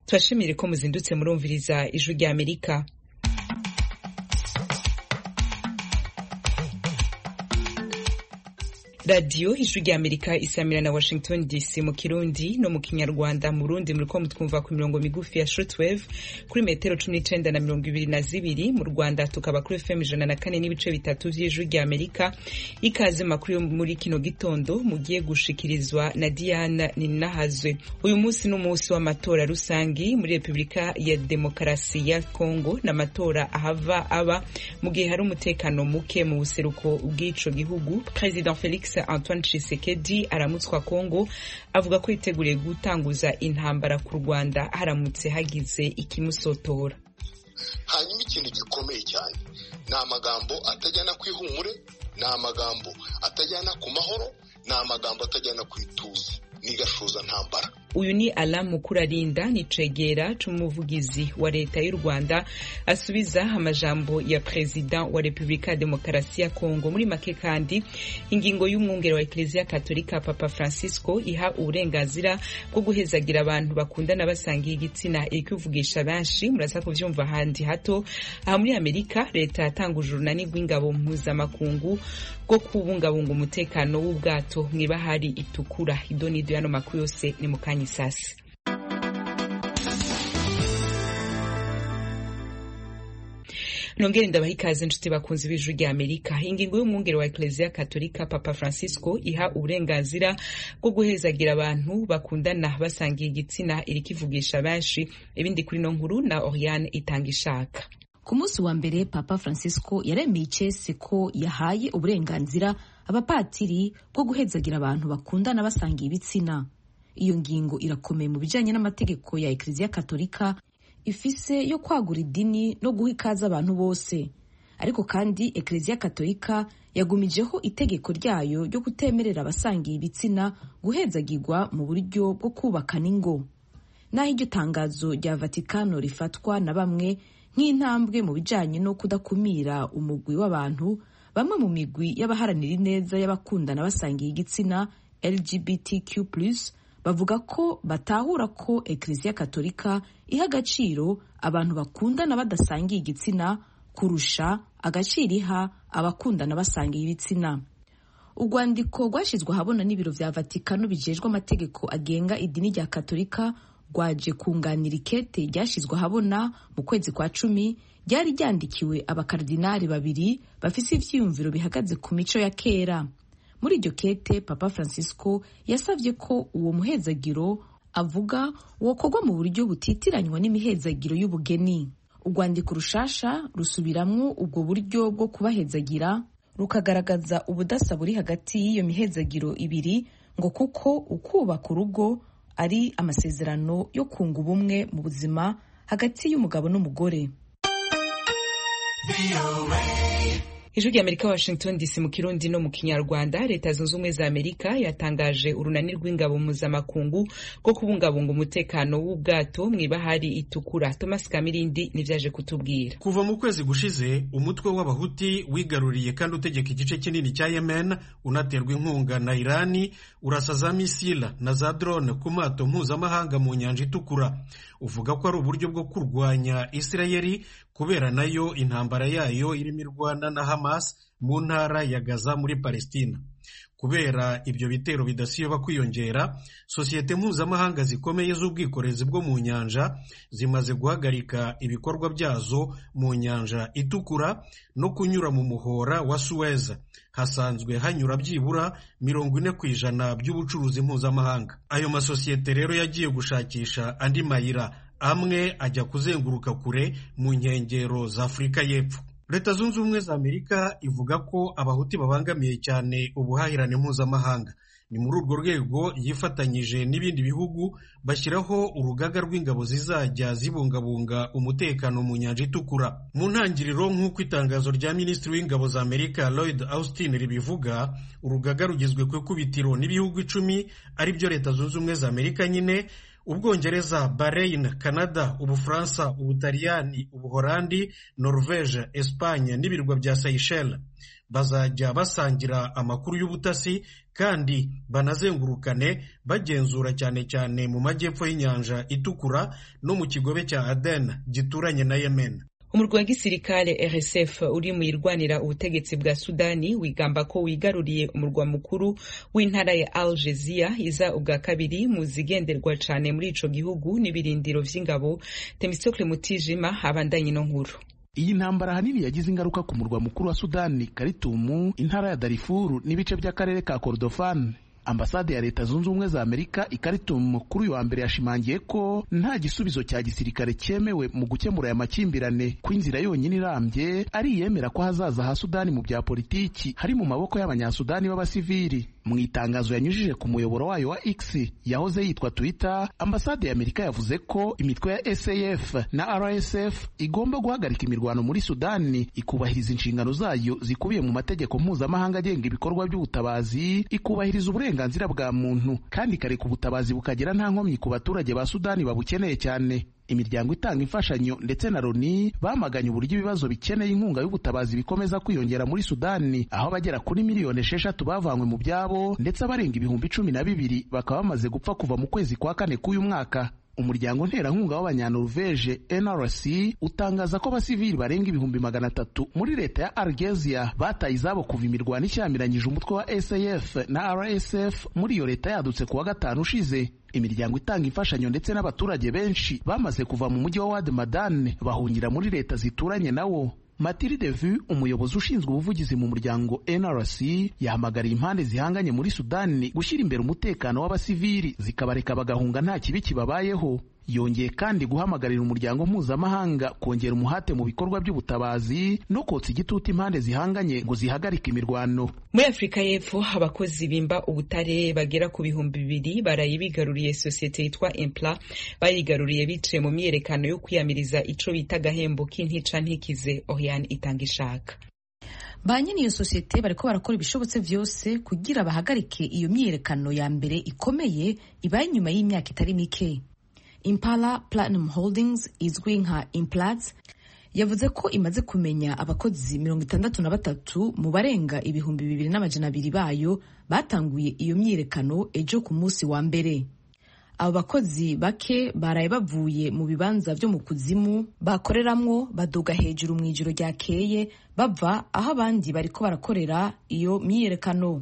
turashimire ko muzindutse murumviriza ijwi rya amerika radiyo ijwi rya amerika isamira na washington dc mu kirundi no mu kinyarwanda mu rundi muriko mutwumva ku mirongo migufi ya shortwave kuri metero cumi n'icenda na mirongo ibiri na zibiri mu rwanda tukaba kuri fm ijana na kane n'ibice bitatu vy'ijwi rya amerika ikaze makuru yo muri kino gitondo mugiye gushikirizwa na diana ninahazwe uyu munsi ni umunsi w'amatora rusangi muri repubulika ya demokarasi ya congo n'amatora ahava aba mu gihe hari umutekano muke mu buseruko bw'ico gihugu president felix Antoine Tshisekedi aramutswa Kongo avuga ko yiteguriye gutanguza intambara ku Rwanda haramutse hagize ikimusotora hanyuma ikintu gikomeye cyane ni amagambo atajyana ku ihumure ni amagambo atajyana ku mahoro ni amagambo atajyana ku ituze ni gashoza ntambara uyu ni Alain Mukurarinda ni cegera c'umuvugizi wa leta y'u Rwanda asubiza amajambo ya perezida wa Repubulika ya Demokarasi ya Kongo muri make kandi ingingo y'umwungere wa Eklezia Katolika Papa Francisco iha uburenganzira bwo guhezagira abantu bakundana basangiye igitsina irikuvugisha benshi muraza kuvyumva ahandi hato aha muri Amerika leta yatanguje urunani rw'ingabo mpuzamakungu bwo kubungabunga umutekano w'ubwato mw'ibahari itukura idonido yano makuru yose ni mukanya isasi nongere ndabaha ikaze inshuti bakunzi b'ijwi rya amerika ingingo y'umwungere wa eklezia katolika papa francisco iha uburenganzira bwo guhezagira abantu bakundana basangiye igitsina irikivugisha benshi ibindi kuri no nkuru na oriane itanga ishaka ku munsi wa mbere papa francisco yaremeye icese ko yahaye uburenganzira abapatiri bwo guhezagira abantu bakundana basangiye ibitsina iyo ngingo irakomeye mu bijyanye n'amategeko ya eklezia katolika ifise yo kwagura idini no guha ikaze abantu bose ariko kandi eklezia katolika yagumijeho itegeko ryayo ryo kutemerera abasangiye ibitsina guhezagirwa mu buryo bwo kubakana ingo naho iryo tangazo rya vatikano rifatwa na bamwe nk'intambwe mu bijyanye no kudakumira umugwi w'abantu bamwe mu migwi y'abaharanira ineza y'abakundana basangiye igitsina lgbtq bavuga ko batahura ko eklezia katolika iha agaciro abantu bakundana badasangiye igitsina kurusha agaciro iha abakundana basangiye ibitsina urwandiko rwashyizwe ahabona n'ibiro vya vatikano bijejwe amategeko agenga idini rya katolika rwaje kunganira ikete ryashyizwe ahabona mu kwezi kwa cumi ryari ryandikiwe abakardinari babiri bafise ivyiyumviro bihagaze ku mico ya kera muri iryo kete papa francisco yasabye ko uwo muhezagiro avuga wokorwa mu buryo butitiranywa n'imihezagiro y'ubugeni urwandiko rushasha rusubiramwo ubwo buryo bwo kubahezagira rukagaragaza ubudasa buri hagati y'iyo mihezagiro ibiri ngo kuko ukubaka urugo ari amasezerano yo kunga ubumwe mu buzima hagati y'umugabo n'umugore ijwi rya amerika washington dc mu kirundi no mu kinyarwanda leta zunze ubumwe za amerika yatangaje urunani rw'ingabo mpuzamakungu rwo kubungabunga umutekano w'ubwato mw'ibahari itukura thomas kamirindi nivyaje kutubwira kuva mu kwezi gushize umutwe w'abahuti wigaruriye kandi utegeka igice kinini cya yemen unaterwa inkunga na irani urasa za misila na za drone ku mato mpuzamahanga mu nyanja itukura uvuga ko ari uburyo bwo kurwanya isirayeli kubera nayo intambara yayo irimo irwana na Hamas mu ntara ya Gaza muri Palestina. Kubera ibyo bitero bidasiba kwiyongera, sosiyete mpuzamahanga zikomeye z'ubwikorezi bwo mu nyanja zimaze guhagarika ibikorwa byazo mu nyanja itukura no kunyura mu muhora wa Suez. Hasanzwe hanyura byibura mirongo ine ku ijana by'ubucuruzi mpuzamahanga. Ayo masosiyete rero yagiye gushakisha andi mayira amwe ajya kuzenguruka kure mu nkengero za Afurika y'Epfo. Leta zunze ubumwe za Amerika ivuga ko abahuti babangamiye cyane ubuhahirane mpuzamahanga. Ni muri urwo rwego yifatanyije n'ibindi bihugu bashyiraho urugaga rw'ingabo zizajya zibungabunga umutekano mu nyanja itukura. Mu ntangiriro nk'uko itangazo rya minisitiri w'ingabo za Amerika Lloyd Austin ribivuga, urugaga rugizwe ku ikubitiro n'ibihugu icumi ari byo Leta zunze ubumwe za Amerika nyine ubwongereza bahrain canada ubufaransa ubutaliyani ubuholandi norvege espanye n'ibirwa bya seychelles bazajya basangira amakuru y'ubutasi kandi banazengurukane bagenzura cyane cyane mu majyepfo y'inyanja itukura no mu kigobe cya aden gituranye na yemen umurwi wa gisirikare rsf uri mu irwanira ubutegetsi bwa sudani wigamba ko wigaruriye umurwa mukuru w'intara ya al jezia iza ubwa kabiri mu zigenderwa cane muri ico gihugu n'ibirindiro vy'ingabo temistokle mutijima abandanye ino nkuru iyi ntambara ahanini yagize ingaruka ku murwa mukuru wa sudani karitumu intara ya darifuru n'ibice by'akarere ka kordofani ambasade ya leta zunze ubumwe za amerika i Khartoum kuri uyu wa mbere yashimangiye ko nta gisubizo cya gisirikare cyemewe mu gukemura aya makimbirane ko inzira yonyine irambye ari iyemera ko hazaza ha sudani mu bya politiki hari mu maboko y'abanyasudani b'abasivili mu itangazo yanyujije ku muyoboro wayo wa X yahoze yitwa Twitter ambasade ya Amerika yavuze ko imitwe ya SAF na RSF igomba guhagarika imirwano muri Sudani ikubahiriza inshingano zayo zikubiye mu mategeko mpuzamahanga agenga ibikorwa by'ubutabazi ikubahiriza uburenganzira bwa muntu kandi ikareka ubutabazi bukagera nta nkomyi ku baturage ba Sudani babukeneye cyane imiryango itanga imfashanyo ndetse na Loni bamaganye uburyo ibibazo bikeneye inkunga y'ubutabazi bikomeza kwiyongera muri Sudani aho abagera kuri miliyoni esheshatu bavanywe mu byabo ndetse abarenga ibihumbi cumi na bibiri bakaba bamaze gupfa kuva mu kwezi kwa kane k'uyu mwaka umuryango nterankunga w'abanyanorvege NRC utangaza ko abasivili barenga ibihumbi magana atatu muri leta ya Algeria bataye izabo kuva imirwano ishyamiranyije umutwe wa SAF na RSF muri iyo leta yadutse kuwa gatanu ushize imiryango itanga imfashanyo ndetse n'abaturage benshi bamaze kuva mu mujyi wa Wad Madane bahungira muri leta zituranye nawo Matilde Vu umuyobozi ushinzwe ubuvugizi mu muryango NRC yahamagariye impande zihanganye muri Sudani gushyira imbere umutekano w'abasivili zikabareka bagahunga nta kibi kibabayeho yongeye kandi guhamagarira umuryango mpuzamahanga kongera umuhate mu bikorwa by'ubutabazi no kotsa igitutu impande zihanganye ngo zihagarike imirwano muri afurika y'epfo abakozi bimba ubutare bagera ku bihumbi bibiri baraye bigaruriye sosiyete yitwa impla bayigaruriye biciye mu myiyerekano yo kwiyamiriza ico bita agahembo k'intica ntikize oriane itanga ishaka ba nyine iyo sosiyete bariko barakora ibishobotse vyose kugira bahagarike iyo myiyerekano ya mbere ikomeye ibaye inyuma y'imyaka itari mike Impala Platinum Holdings izwi nka Implats yavuze ko imaze kumenya abakozi mirongo itandatu na batatu mu barenga ibihumbi bibiri n'amajana abiri bayo batanguye iyo myiyerekano ejo ku munsi wa mbere abo bakozi bake baraye bavuye mu bibanza byo mu kuzimu bakoreramwo baduga hejuru mu ijoro ryakeye bava aho abandi bariko barakorera iyo myiyerekano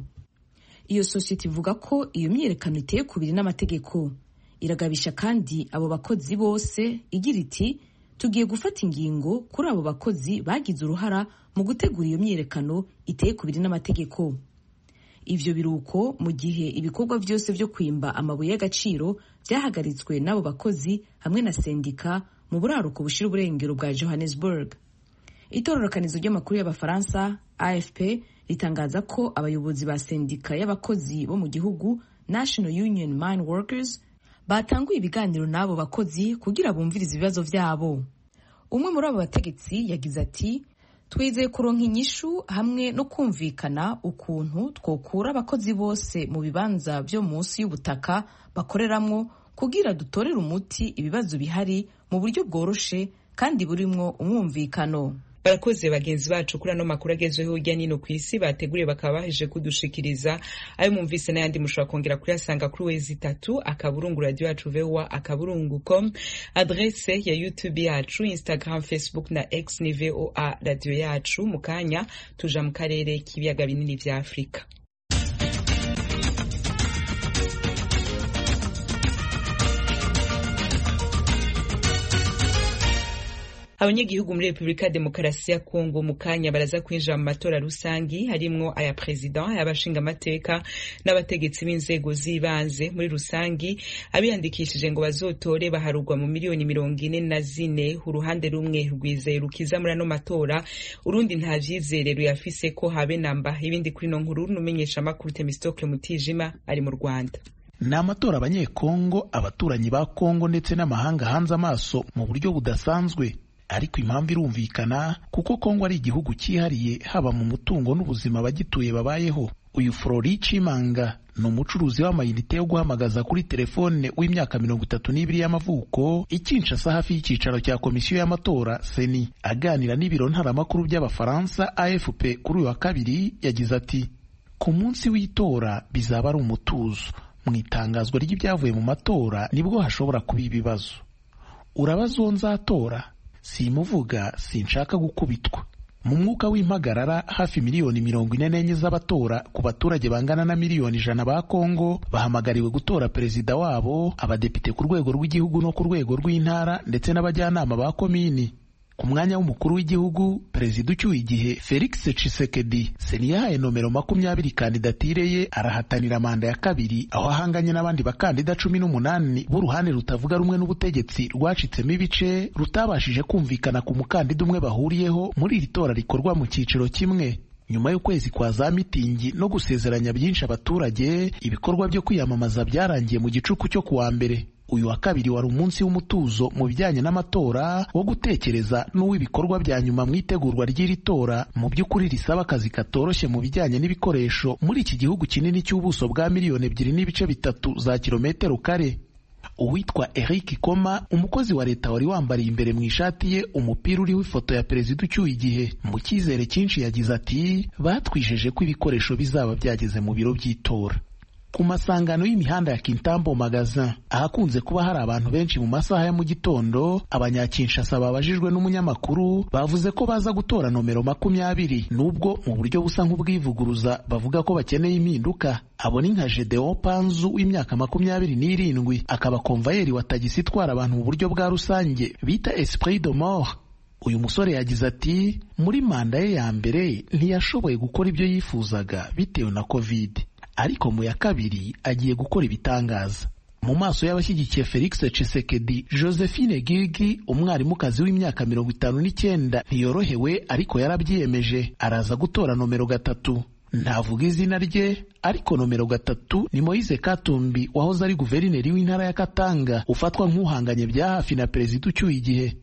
iyo sosiyete ivuga ko iyo myiyerekano iteye kubiri n'amategeko iragabisha kandi abo bakozi bose igira iti tugiye gufata ingingo kuri abo bakozi bagize uruhara mu gutegura iyo myiyerekano iteye kubiri n'amategeko ivyo biruko mu gihe ibikorwa byose byo kwimba amabuye y'agaciro byahagaritswe n'abo bakozi hamwe na sendika mu buraruko bushira uburengero bwa johannesburg itororokanizo ry'amakuru y'abafaransa afp ritangaza ko abayobozi ba sendika y'abakozi bo mu gihugu national union mine workers batanguye ibiganiro n'abo bakozi kugira bumvirize ibibazo vyabo umwe muri abo bategetsi yagize ati twizeye kuronka inyishu hamwe no kumvikana ukuntu twokura abakozi bose mu bibanza vyo munsi y'ubutaka bakoreramwo kugira dutorere umuti ibibazo bihari mu buryo bworoshe kandi burimwo umwumvikano barakoze bagenzi bacu kuri ano makuru agezweho hirya nino ku isi bateguriye bakaba baheje kudushikiriza ayo mwumvise n'ayandi mushobora kongera kuyasanga kuri wezi itatu akaburungu radio yacu voa akaburungu com adrese ya youtube yacu instagram facebook na x ni voa radio yacu mu kanya tuja mu karere k'ibiyaga binini vya afurika abanyagihugu muri repubulika ya demokarasi ya kongo mu kanya baraza kwinjira mu matora rusangi harimwo aya perezida ay'abashingamateka n'abategetsi b'inzego z'ibanze muri rusangi abiyandikishije ngo bazotore baharugwa mu miliyoni mirongo ine na zine uruhande rumwe rwizeye rukiza muri ano matora urundi nta vyizere ruyafise ko habe namba ibindi kuri no nkuru n'umenyesha amakuru temistokle mutijima ari mu rwanda ni amatora abanyekongo abaturanyi ba kongo ndetse n'amahanga hanze amaso mu buryo budasanzwe ariko impamvu irumvikana kuko kongo ari igihugu cyihariye haba mu mutungo n'ubuzima abagituye babayeho uyu Flori Chimanga ni umucuruzi w'amayinite yo guhamagaza kuri telefone w'imyaka mirongo itatu n'ibiri y'amavuko i Kinshasa hafi y'icyicaro cya komisiyo y'amatora seni aganira n'ibiro ntaramakuru by'abafaransa AFP kuri uyu wa kabiri yagize ati ku munsi w'itora bizaba ari umutuzo mu itangazwa ry'ibyavuye mu matora nibwo hashobora kuba ibibazo urabaza uwo nzatora simuvuga sinshaka gukubitwa mu mwuka w'impagarara hafi miliyoni mirongo ine n'enye z'abatora ku baturage bangana na miliyoni ijana ba kongo bahamagariwe gutora perezida wabo abadepite ku rwego rw'igihugu no ku rwego rw'intara ndetse n'abajyanama ba komini ku mwanya w'umukuru w'igihugu perezida ucyuye igihe felix tshisekedi seni yahaye nomero makumyabiri kandidatire ye arahatanira manda ya kabiri aho ahanganye n'abandi bakandida cumi n'umunani b'uruhande rutavuga rumwe n'ubutegetsi rwacitsemo ibice rutabashije kumvikana ku mukandida umwe bahuriyeho muri iri tora rikorwa mu cyiciro kimwe nyuma y'ukwezi kwa za mitingi no gusezeranya byinshi abaturage ibikorwa byo kwiyamamaza byarangiye mu gicuku cyo kuwa mbere uyu wa kabiri wari umunsi w'umutuzo mu bijyanye n'amatora wo gutekereza n'uw'ibikorwa bya nyuma mu itegurwa ry'iri tora mu by'ukuri risaba akazi katoroshye mu bijyanye n'ibikoresho muri iki gihugu kinini cy'ubuso bwa miliyoni ebyiri n'ibice bitatu za kilometero kare uwitwa Eric Koma umukozi wa leta wari wambariye imbere mu ishati ye umupira uriho ifoto ya perezida ucyuye igihe mu cyizere cyinshi yagize ati batwijeje ko ibikoresho bizaba byageze mu biro by'itora ku masangano y'imihanda ya Kintambo Magazin ahakunze kuba hari abantu benshi mu masaha ya mu gitondo abanyakinshasa babajijwe n'umunyamakuru bavuze ko baza gutora nomero makumyabiri nubwo mu buryo busa nk'ubwivuguruza bavuga ko bakeneye impinduka abo ni nka Gedeon Panzu w'imyaka makumyabiri n'irindwi akaba konvayeri wa tagisi itwara abantu mu buryo bwa rusange bita Esprit de Mort uyu musore yagize ati muri manda ye ya mbere ntiyashoboye gukora ibyo yifuzaga bitewe na covid ariko mu ya kabiri agiye gukora ibitangaza mu maso y'abashyigikiye Felix Tshisekedi Josephine Gigi umwarimukazi w'imyaka mirongo itanu n'icyenda ntiyorohewe ariko yarabyiyemeje araza gutora nomero gatatu ntavuga izina rye ariko nomero gatatu ni Moise Katumbi wahoze ari guverineri w'intara ya Katanga ufatwa nk'uhanganye bya hafi na perezida ucyuye igihe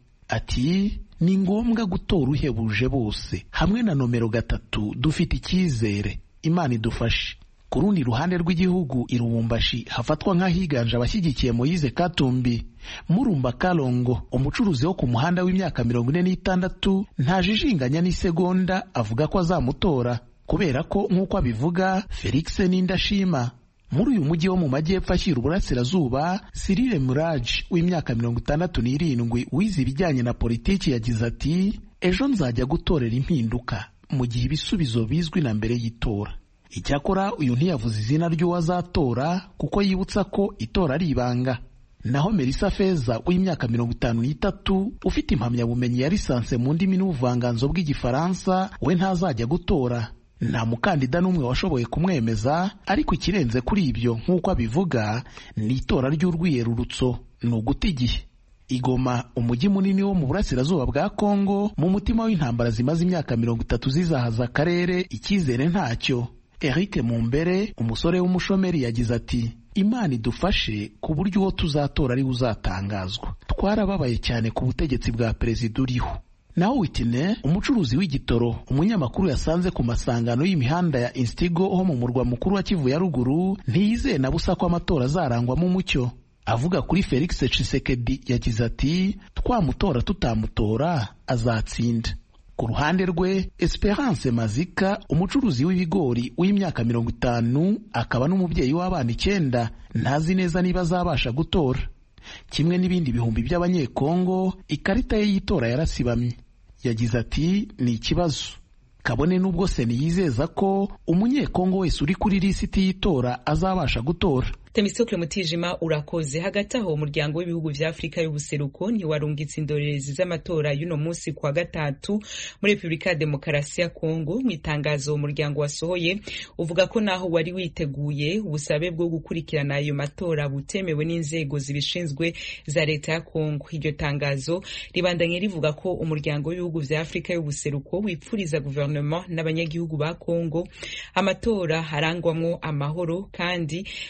ati ni ngombwa gutora uhebuje bose hamwe na nomero gatatu dufite icyizere imana idufashe ku rundi ruhande rw'igihugu i Lubumbashi hafatwa nk'ahiganje abashyigikiye Moise Katumbi Murumba Kalongo umucuruzi wo ku muhanda w'imyaka mirongo ine n'itandatu ntajijinganya n'isegonda avuga ko azamutora kubera ko nk'uko abivuga Felix Nindashima muri uyu mujyi wo mu majyepfo ashyira uburasirazuba Cyril Murage w'imyaka mirongo itandatu n'irindwi wize ibijyanye na politiki yagize ati ejo nzajya gutorera impinduka mu gihe ibisubizo bizwi na mbere y'itora icyakora uyu ntiyavuze izina ry'uwazatora kuko yibutsa ko itora ari ibanga naho Melissa Feza w'imyaka mirongo itanu n'itatu ufite impamyabumenyi ya lisanse mu ndimi n'ubuvanganzo bw'igifaransa we ntazajya gutora nta mukandida n'umwe washoboye kumwemeza ariko ikirenze kuri ibyo nk'uko abivuga ni itora ry'urwiyerurutso ni uguta igihe igoma umujyi munini wo mu burasirazuba bwa kongo mu mutima w'intambara zimaze imyaka mirongo itatu zizahaza akarere icyizere ntacyo Eric Mumbere umusore w'umushomeri yagize ati Imana idufashe ku buryo uwo tuzatora ari uzatangazwa twarababaye cyane ku butegetsi bwa perezida uriho naho Whitney umucuruzi w'igitoro umunyamakuru yasanze ku masangano y'imihanda ya Instigo ho mu murwa mukuru wa Kivu ya ruguru ntiyizeye na busa ko amatora azarangwamo umucyo avuga kuri Felix Tshisekedi yagize ati twamutora tutamutora azatsinda ku ruhande rwe Esperance Mazika umucuruzi w'ibigori w'imyaka mirongo itanu akaba n'umubyeyi w'abana icyenda ntazi neza niba azabasha gutora kimwe n'ibindi bihumbi by'abanyekongo ikarita ye y'itora yarasibamye yagize ati ni ikibazo kabone n'ubwo seni yizeza ko umunyekongo wese uri kuri lisiti y'itora azabasha gutora Temistokle Mutijima urakoze hagati aho umuryango w'ibihugu vya Afrika y'ubuseruko ntiwarungitse indorerezi z'amatora y'uno munsi kwa gatatu muri Republika ya Demokarasi ya Kongo mu itangazo umuryango wasohoye uvuga ko naho wari witeguye ubusabe bwo gukurikirana ayo matora butemewe n'inzego zibishinzwe za leta ya Kongo iryo tangazo ribandanye rivuga ko umuryango w'ibihugu vya Afrika y'ubuseruko wipfuriza guverinoma n'abanyagihugu ba Kongo amatora harangwamwo amahoro kandi witeguye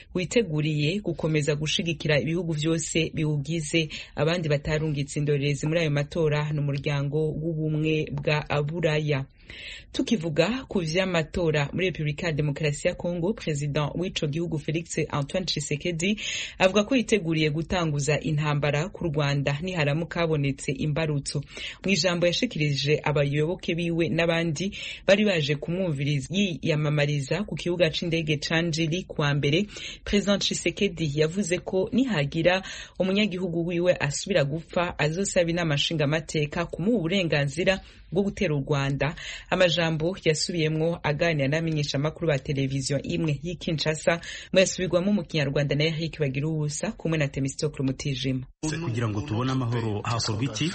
witeguriye gukomeza gushigikira ibihugu vyose biwugize abandi batarungitse indorerezi muri ayo matora ni umuryango w'ubumwe bwa buraya tukivuga ku vy'amatora muri repubulika ya demokarasi ya kongo perezida w'ico gihugu felix antoine tshisekedi avuga ko yiteguriye gutanguza intambara ku rwanda niharamuka habonetse imbarutso mu ijambo yashikirije abayoboke biwe n'abandi bari baje kumwumviriza yiyamamariza ku kibuga c'indege ca njiri kuwa mbere perezida tshisekedi yavuze ko nihagira umunyagihugu wiwe asubira gupfa azosaba inama nshingamateka kumuha uburenganzira bwo gutera u rwanda amajambo yasubiyemwo aganira n'abamenyeshamakuru ba televiziyo imwe y'i kinshasa mwayasubirwamo mu kinyarwanda na eric bagira ubusa kumwe na temistokle mutijima kugira ngo tubone amahoro hakorwa iki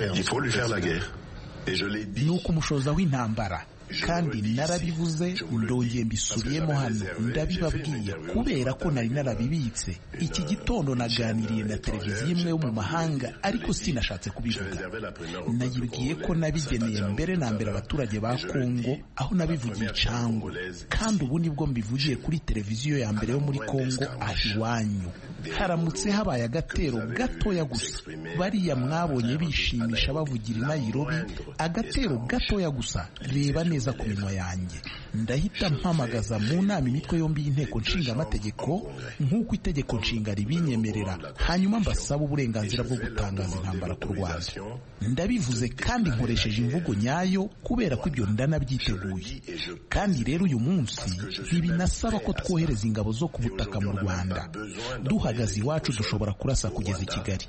ni ukumushoza w'intambara kandi narabivuze ndongeye mbisubiyemo hano ndabibabwiye kubera ko nari narabibitse iki gitondo naganiriye na televiziyo imwe yo mu mahanga ariko sinashatse kubivuga nayibwiye ko nabigeneye mbere na mbere abaturage ba kongo aho nabivugiye icango kandi ubu nibwo mbivugiye kuri televiziyo ya mbere yo muri kongo aho iwanyu haramutse habaye agatero gatoya gusa bariya mwabonye bishimisha bavugira i nayirobi agatero gatoya gusa reba neza ku minwa yanjye ndahita mpamagaza mu nama imitwe yombi y'inteko nshinga amategeko nk'uko itegeko nshinga ribinyemerera hanyuma mbasaba uburenganzira bwo gutangaza intambara ku rwanda ndabivuze kandi nkoresheje imvugo nyayo kubera ko ibyo ndanabyiteguye kandi rero uyu munsi ntibinasaba ko twohereza ingabo zo ku butaka mu rwanda duhagaze iwacu dushobora kurasa kugeza i kigali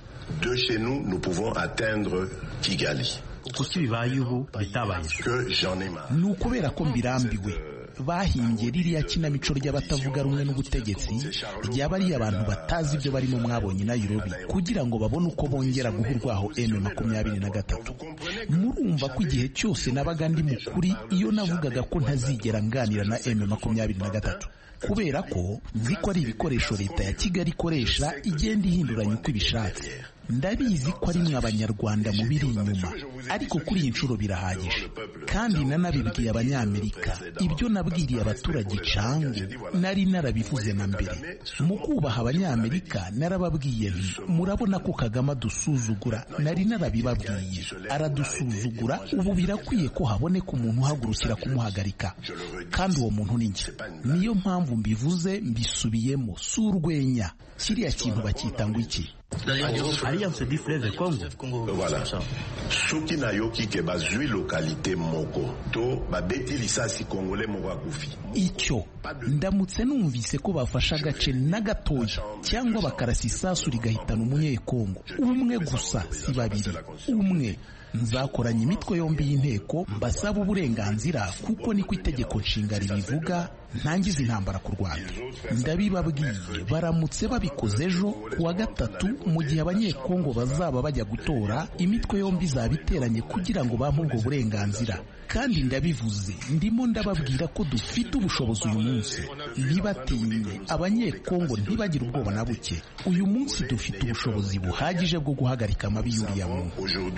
kuki bibaye ubu bitabaye ni ukubera ko mbirambiwe bahimbye ririya kinamico ry'abatavuga rumwe n'ubutegetsi ryaba ari abantu batazi ibyo barimo mwabonye i Nairobi kugira ngo babone uko bongera guha urwaho M makumyabiri na gatatu murumva ko igihe cyose nabaga ndi mukuri iyo navugaga ko ntazigera nganira na M makumyabiri na gatatu kubera ko nzi ko ari ibikoresho leta ya Kigali ikoresha igenda ihinduranya uko ibishatse ndabizi ko ari mwe abanyarwanda mubiri inyuma ariko kuri iyi nshuro birahagije kandi nanabibwiye abanyamerika ibyo nabwiriye abaturage cangu nari narabivuze na mbere mu kubaha abanyamerika narababwiye nti murabona ko kagame adusuzugura nari narabibabwiye aradusuzugura ubu birakwiye ko haboneka umuntu uhagurukira kumuhagarika kandi uwo muntu ni njye niyo mpamvu mbivuze mbisubiyemo si urwenya kiriya kintu bacyita ngo iki alliance du fleuve congo voilà soki nayoki ke bazwi lokalite moko to babeti lisasi kongole moko akufi icyo ndamutse numvise ko bafashe agace na gatoya cyangwa bakarasa isasu rigahitana umunyekongo umwe gusa si babiri umwe nzakoranya imitwe yombi y'inteko mbasaba uburenganzira kuko niko itegeko nshinga ribivuga ntangiza intambara ku rwanda ndabibabwiye baramutse babikoze ejo ku wa gatatu mu gihe abanyekongo bazaba bajya gutora imitwe yombi izaba iteranye kugira ngo bampe ubwo burenganzira kandi ndabivuze ndimo ndababwira ko dufite ubushobozi uyu munsi ntibatinye abanyekongo ntibagire ubwoba na buke uyu munsi dufite ubushobozi buhagije bwo guhagarika amabi y'uriya muntu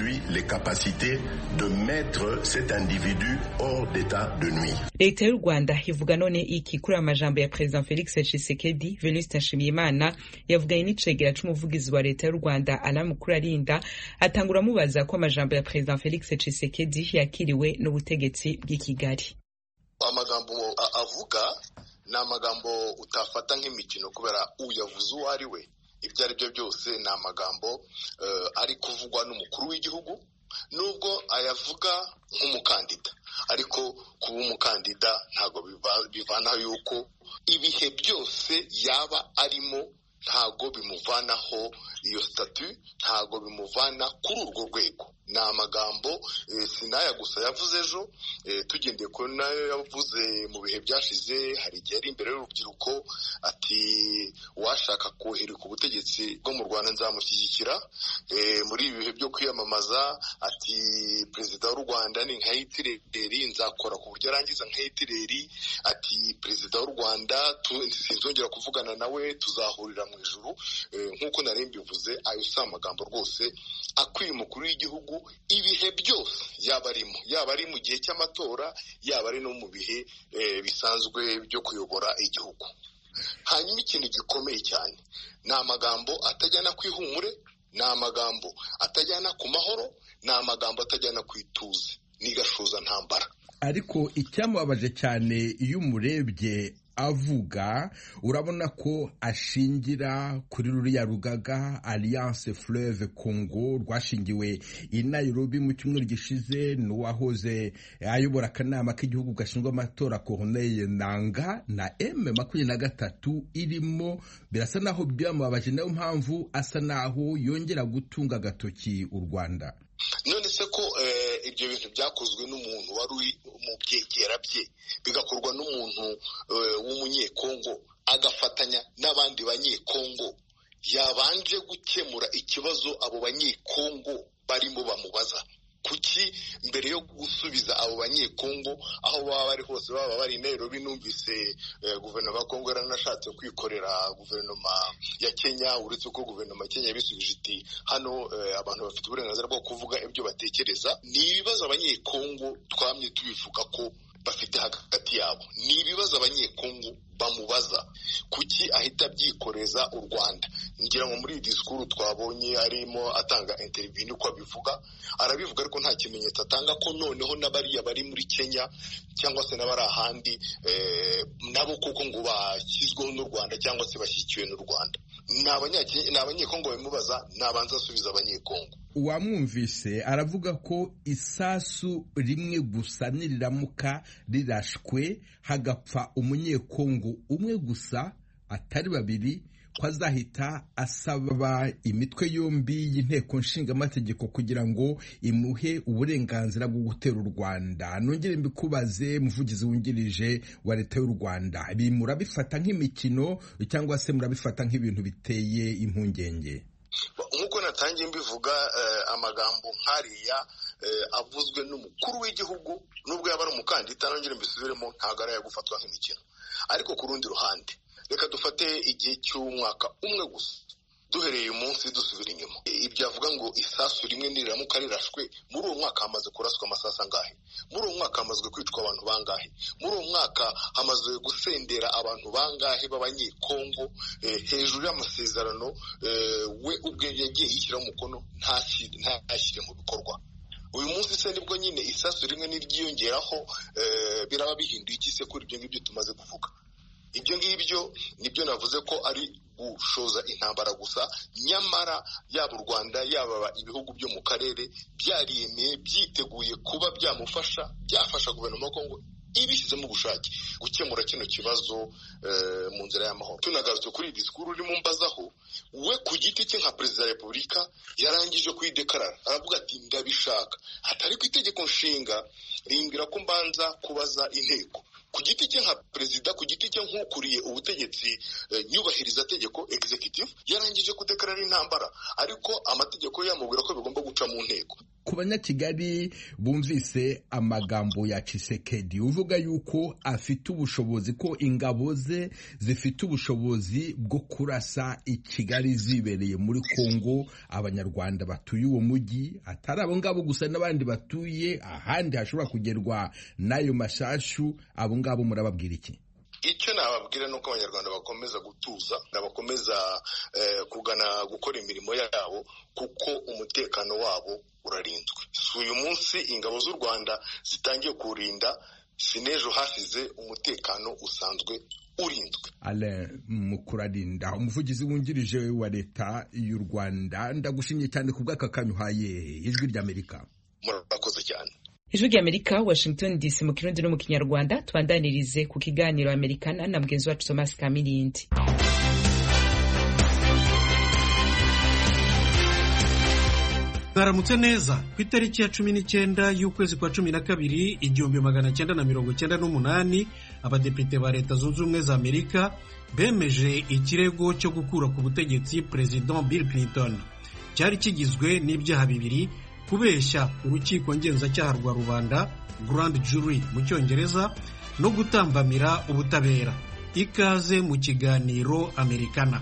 leta y'u rwanda ivuga none iki kuri aya majambo ya perezida felix tshisekedi venuste nshimiyimana yavuganye n'icegera c'umuvugizi wa leta y'u rwanda alamukuru arinda atangura amubaza ko amajambo ya perezida felix tshisekedi yakiriwe n'ubutegetsi bw'i kigali amagambo avuga ni amagambo utafata nk'imikino kubera uyavuze uwo ari we ibyo ari byo byose ni amagambo ari kuvugwa n'umukuru w'igihugu nubwo ayavuga nk'umukandida ariko kuba umukandida ntabwo bivanaho yuko ibihe byose yaba arimo ntabwo bimuvanaho iyo sitatu ntabwo bimuvana kuri urwo rwego ni amagambo sinaya gusa yavuze ejo tugendeye kuri nayo yavuze mu bihe byashize hari igihe ari imbere y'urubyiruko ati uwashaka kohereka ubutegetsi bwo mu rwanda nzamushyigikira muri ibi bihe byo kwiyamamaza ati perezida w'u rwanda ni nka hitireri nzakora ku buryo arangiza nka hitireri ati perezida w'u rwanda sinzongera kuvugana nawe tuzahurira mu ijuru nk'uko nari mbivuze ayo si amagambo rwose akwiye umukuru w'igihugu ibihe byose yaba arimo yaba ari mu gihe cy'amatora yaba ari no mu bihe bisanzwe byo kuyobora igihugu hanyuma ikintu gikomeye cyane ni amagambo atajyana ku ihumure ni amagambo atajyana ku mahoro ni amagambo atajyana ku ituze ni gashuza ntambara ariko icyamubabaje cyane iyo umurebye avuga urabona ko ashingira kuri ruriya rugaga alliance fleuve congo rwashingiwe i nairobi mu cyumweru gishize n'uwahoze ayobora akanama k'igihugu gashinzwe amatora corneille nanga na m makumyabiri na gatatu irimo birasa naho byamubabaje nayo mpamvu asa naho yongera gutunga agatoki u rwanda none se ko ibyo bintu byakozwe n'umuntu wari uri mu byegera bye bigakorwa n'umuntu w'umunyekongo agafatanya n'abandi banyekongo yabanje gukemura ikibazo abo banyekongo barimo bamubaza kuki mbere yo gusubiza abo banyekongo aho baba bari hose baba bari i nairobi numvise guverinoma ya kongo yaranashatse kwikorera guverinoma ya kenya uretse ko guverinoma ya kenya yabisubije iti hano abantu bafite uburenganzira bwo kuvuga ibyo batekereza ni ibibazo abanyekongo twamye tubivuga ko bafite hagati yabo ni ibibazo abanyekongo bamubaza kuki ahita abyikoreza u rwanda ngira ngo muri iyi disikuru twabonye arimo atanga interiviyu niko abivuga arabivuga ariko nta kimenyetso atanga ko noneho n'abariya bari muri kenya cyangwa se n'abari ahandi nabo koko ngo bashyizweho n'u rwanda cyangwa se bashyigikiwe n'u rwanda ni abanyekongo babimubaza nabanza asubiza abanyekongo uwamwumvise aravuga ko isasu rimwe gusa niriramuka rirashwe hagapfa umunyekongo umwe gusa atari babiri ko azahita asaba imitwe yombi y'inteko nshingamategeko kugira ngo imuhe uburenganzira bwo gutera u rwanda nongere mbikubaze muvugizi wungirije wa leta y'u rwanda ibi murabifata nk'imikino cyangwa se murabifata nk'ibintu biteye impungenge nk'uko natangiye mbivuga amagambo nk'ariya avuzwe n'umukuru w'igihugu nubwo yaba ari umukandida nongere mbisubiremo ntabwo ari ayo gufatwa nk'imikino ariko ku rundi ruhande reka dufate igihe cy'umwaka umwe gusa duhereye uyu munsi dusubira inyuma ibyo avuga ngo isasu rimwe niriramuka rirashwe muri uwo mwaka hamaze kuraswa amasasu angahe muri uwo mwaka hamazwe kwicwa abantu bangahe muri uwo mwaka hamaze gusendera abantu bangahe b'abanyekongo hejuru y'amasezerano we ubwe yagiye yishyiraho umukono ntashyire mu bikorwa uyu munsi se nibwo nyine isasu rimwe n'iryiyongeraho biraba bihinduye iki se kuri ibyo ngibyo tumaze kuvuga ibyo ngibyo nibyo navuze ko ari gushoza intambara gusa nyamara yaba u rwanda yaba ibihugu byo mu karere byariyemeye byiteguye kuba byamufasha byafasha guverinoma ya kongo ibishyizemo ubushake gukemura kino kibazo mu nzira y'amahoro tunagarutse kuri iyi disikuru urimo mbazaho we ku giti cye nka perezida wa repubulika yarangije kuyidekarara aravuga ati ndabishaka atari ku itegeko nshinga rimbwira ko mbanza kubaza inteko ku giti cye nka perezida ku giti cye nk'ukuriye ubutegetsi nyubahiriza tegeko executive yarangije kudekarara intambara ariko amategeko yamubwira ko bigomba guca mu nteko ku banyakigali bumvise amagambo ya Tshisekedi uvuga yuko afite ubushobozi ko ingabo ze zifite ubushobozi bwo kurasa i Kigali zibereye muri Kongo abanyarwanda batuye uwo mujyi atari abo ngabo gusa n'abandi batuye ahandi hashobora kugerwa n'ayo mashashu abo ngabo murababwira iki icyo nababwira ni uko abanyarwanda bakomeza gutuza bakomeza kugana gukora imirimo yabo kuko umutekano wabo urarinzwe si uyu munsi ingabo z'u rwanda zitangiye kuwurinda si n'ejo hashize umutekano usanzwe urinzwe ale mukurarinda umuvugizi wungirije wa leta y'u rwanda ndagushimye cyane ku bw'aka kanya uhaye ijwi ry'amerika murakoze cyane ijwi ry'amerika washington dc mu kirundi no mu kinyarwanda twandanirize ku kiganiro amerikana na mugenzi wacu thomas kamirindi mwaramutse neza ku itariki ya cumi n'icyenda y'ukwezi kwa cumi na kabiri igihumbi magana cyenda na mirongo cyenda n'umunani abadepite ba leta zunze ubumwe za amerika bemeje ikirego cyo gukura ku butegetsi perezida bill clinton cyari kigizwe n'ibyaha bibiri kubeshya urukiko ngenzacyaha rwa rubanda grand jury mu cyongereza no gutambamira ubutabera ikaze mu kiganiro amerikana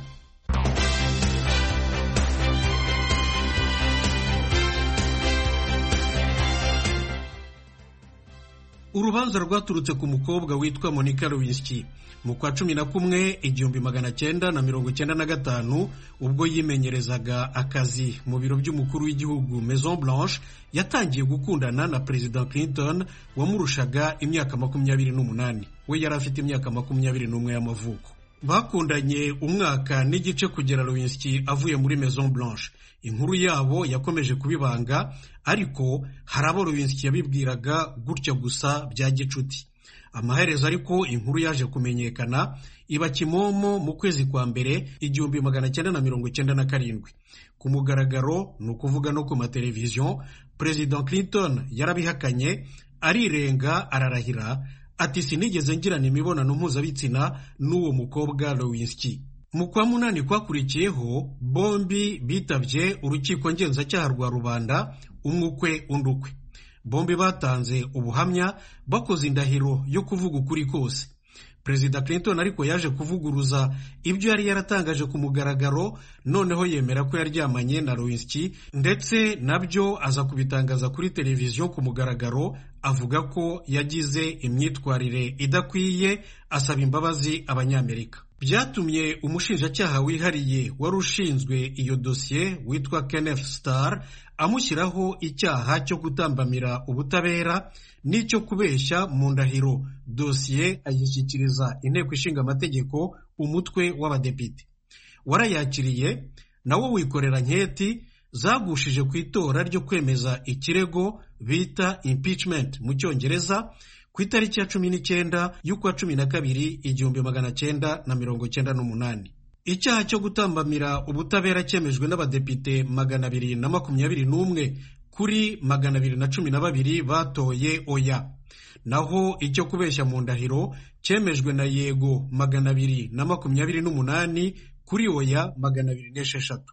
urubanza rwaturutse ku mukobwa witwa monica lewinsky mu kwa cumi na kumwe igihumbi magana cyenda na mirongo cyenda na gatanu ubwo yimenyerezaga akazi mu biro by'umukuru w'igihugu maison blanche yatangiye gukundana na perezida clinton wamurushaga imyaka makumyabiri n'umunani we yari afite imyaka makumyabiri n'umwe y'amavuko bakundanye umwaka n'igice kugera lewinsky avuye muri maison blanche inkuru yabo yakomeje kubibanga ariko hari abo lewinsky yabibwiraga gutya gusa bya gicuti amaherezo ariko inkuru yaje kumenyekana iba kimomo mu kwezi kwa mbere igihumbi magana cyenda na mirongo cyenda na karindwi ku mugaragaro ni ukuvuga no ku mateleviziyo perezida clinton yarabihakanye arirenga ararahira ati sinigeze ngirana imibonano mpuzabitsina n'uwo mukobwa lewinsky mu kwa munani kwakurikiyeho bombi bitabye urukiko ngenzacyaha rwa rubanda umwe ukwe undi ukwe bombi batanze ubuhamya bakoze indahiro yo kuvuga ukuri kose perezida clinton ariko yaje kuvuguruza ibyo yari yaratangaje ku mugaragaro noneho yemera ko yaryamanye na lewinsky ndetse nabyo aza kubitangaza kuri televiziyo ku mugaragaro avuga ko yagize imyitwarire idakwiye asaba imbabazi abanyamerika byatumye umushinjacyaha wihariye wari ushinzwe iyo dosiye witwa kenneth starr amushyiraho icyaha cyo gutambamira ubutabera n'icyo kubeshya mu ndahiro dosiye ayishyikiriza inteko ishinga amategeko umutwe w'abadepite warayakiriye nawo wikorera nketi zagushije ku itora ryo kwemeza ikirego bita impeachment mu cyongereza ku itariki ya cumi n'icyenda y'ukwa cumi na kabiri igihumbi magana cyenda na mirongo cyenda n'umunani icyaha cyo gutambamira ubutabera cyemejwe n'abadepite magana abiri na makumyabiri n'umwe kuri magana abiri na cumi na babiri batoye oya naho icyo kubeshya mu ndahiro cyemejwe na yego magana abiri na makumyabiri n'umunani kuri oya magana abiri n'esheshatu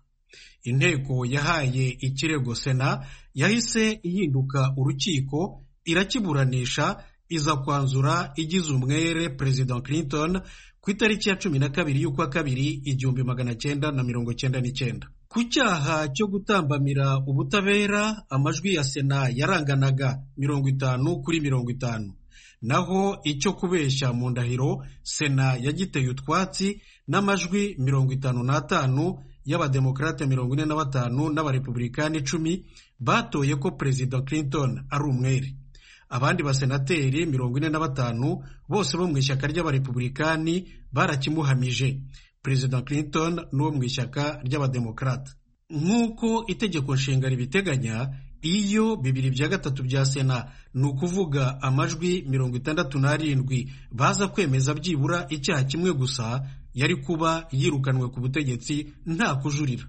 inteko yahaye ikirego sena yahise ihinduka urukiko irakiburanisha iza kwanzura igize umwere perezida clinton ku itariki ya cumi na kabiri y'ukwa kabiri igihumbi magana cyenda na mirongo cyenda n'icyenda ku cyaha cyo gutambamira ubutabera amajwi ya sena yaranganaga mirongo itanu kuri mirongo itanu naho icyo kubeshya mu ndahiro sena yagiteye utwatsi n'amajwi mirongo itanu n'atanu y'abademokarate mirongo ine na batanu n'abarepublikani icumi batoye ko perezida clinton ari umwere abandi basenateri mirongo ine na batanu bose bo mu ishyaka ry'abarepublikani barakimuhamije perezida clinton n'uwo mu ishyaka ry'abademokarate nk'uko itegeko nshinga ribiteganya iyo bibiri bya gatatu bya sena ni ukuvuga amajwi mirongo itandatu n'arindwi baza kwemeza byibura icyaha kimwe gusa yari kuba yirukanwe ku butegetsi nta kujurira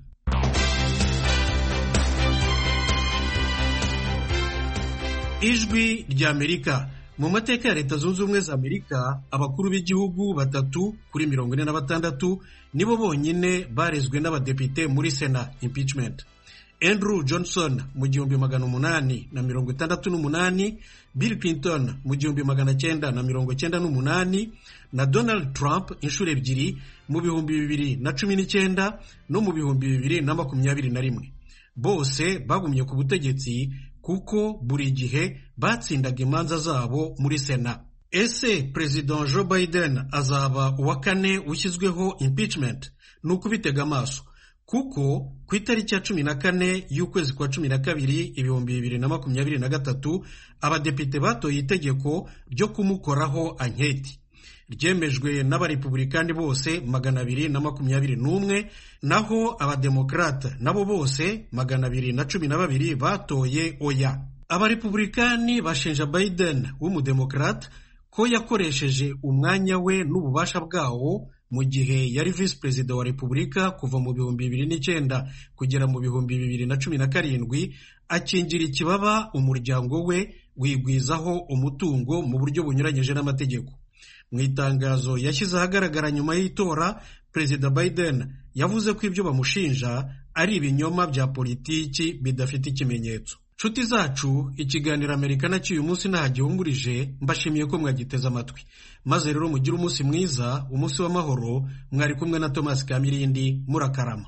ijwi ry'amerika mu mateka ya leta zunze ubumwe za amerika abakuru b'igihugu batatu kuri mirongo ine na batandatu nibo bonyine barezwe n'abadepite muri sena impeachment andrew johnson mu gihumbi magana umunani na mirongo itandatu n'umunani bill clinton mu gihumbi magana cyenda na mirongo cyenda n'umunani na donald trump inshuro ebyiri mu bihumbi bibiri na cumi n'icyenda no mu bihumbi bibiri na makumyabiri na rimwe bose bagumye ku butegetsi kuko buri gihe batsindaga imanza zabo muri sena ese perezida joe biden azaba uwa kane ushyizweho impeachment ni ukubitega amaso kuko ku itariki ya cumi na kane y'ukwezi kwa cumi na kabiri ibihumbi bibiri na makumyabiri na gatatu abadepite batoye itegeko ryo kumukoraho anketi ryemejwe n'abarepublikani bose magana abiri na makumyabiri n'umwe naho abademokarate nabo bose magana abiri na cumi na babiri batoye oya abarepublikani bashinja biden w'umudemokarate ko yakoresheje umwanya we n'ububasha bwawo mu gihe yari visi perezida wa repubulika kuva mu bihumbi bibiri n'icyenda kugera mu bihumbi bibiri na cumi na karindwi akingira ikibaba umuryango we wigwizaho umutungo mu buryo bunyuranyije n'amategeko mu itangazo yashyize ahagaragara nyuma y'itora perezida biden yavuze ko ibyo bamushinja ari ibinyoma bya politiki bidafite ikimenyetso nshuti zacu ikiganiro amerika nacyo uyu munsi ntahagihungurije mbashimiye ko mwagiteze amatwi maze rero mugire umunsi mwiza umunsi w'amahoro mwari kumwe na thomas kamirindi murakarama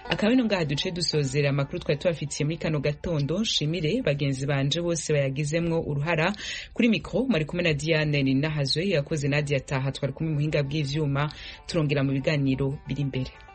akaba ino ngaha duce dusozera amakuru twari tubafitiye muri kano gatondo nshimire bagenzi banje bose bayagizemwo uruhara kuri mikro mwari kumwe na diane ninahazwe yakoze nadia taha twari kumwe muhinga bw'ivyuma turongera mu biganiro biri imbere